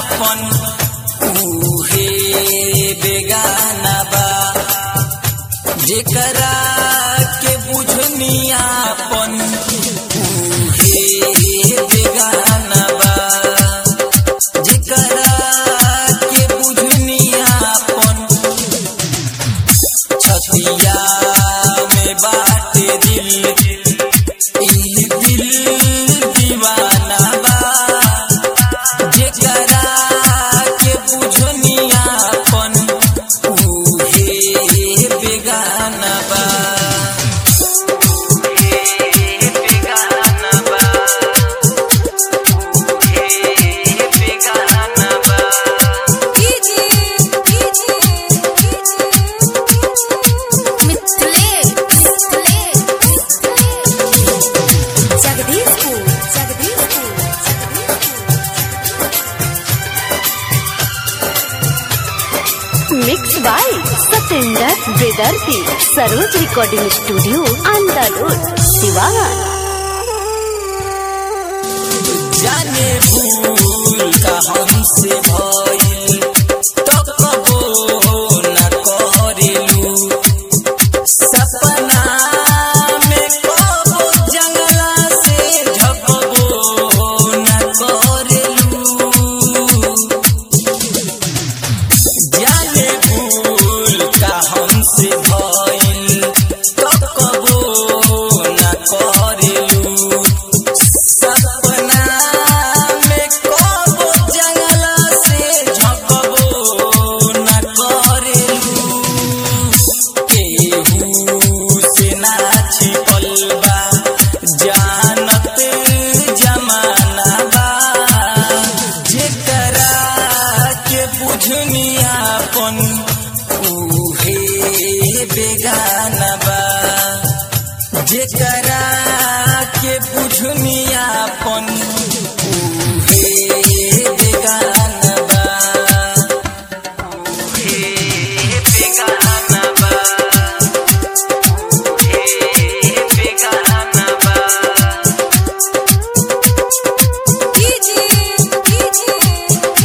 आपन उहे बेगाना बा जेकरा के बुझनी आपन उहे बेगाना बा जेकरा के बुझनी आपन छतिया में बाटे दिल ई दिल दीवाना बा जेकरा के बुझनी आपन उहे बेगाना बा उहे बेगाना बा उहे बेगाना बा कीजिए कीजिए मिथले मिथले जगदीशपुर जगदीशपुर मिक्स बाय सतेंद्र विदर्ती Saroj recording studio Andar road Siwan जाने भूल का हमसे भइल तो कबो न करेलू सपना में कबो जंगला से झपबो न करेलू जाने भूल का हमसे भइल तो कबो न करेलू सपना में कबो जंगला से झपबो न करेलू केहू से ना छिपल बा जानत जमाना बा जेकरा के बुझनी आपन उहे बेगाना बा जेकरा के बुझनी आपन उहे बेगाना बा उहे बेगाना बा उहे बेगाना बा कीजिए कीजिए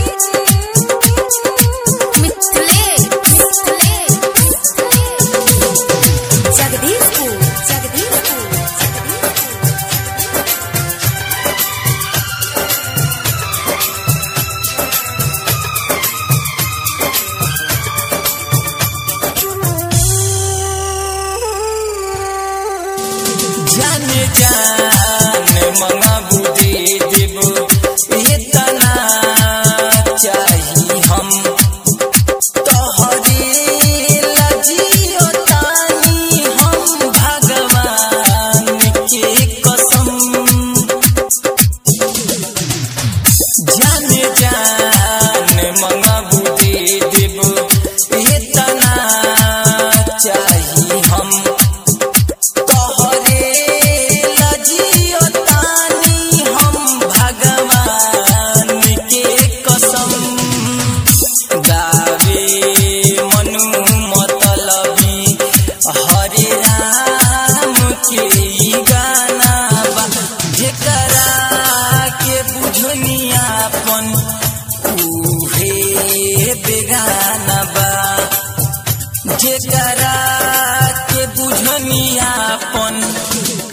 मिथले मिथले जगदीशपुर जगदीशपुर जाने जान मंगाबू दे देबो इतना चाही हम तोहरे लजियो तानी हम भगवान के कसम जाने जान मंगाबू दे देबो इतना चाही हम तोहरे लजियो तानी हम भगवान के कसम गावे मनु मतलबी हरे राम के ई गाना बा जेकरा के बुझनी आपन उहे बेगाना बा जेकरा के बुझनी आपन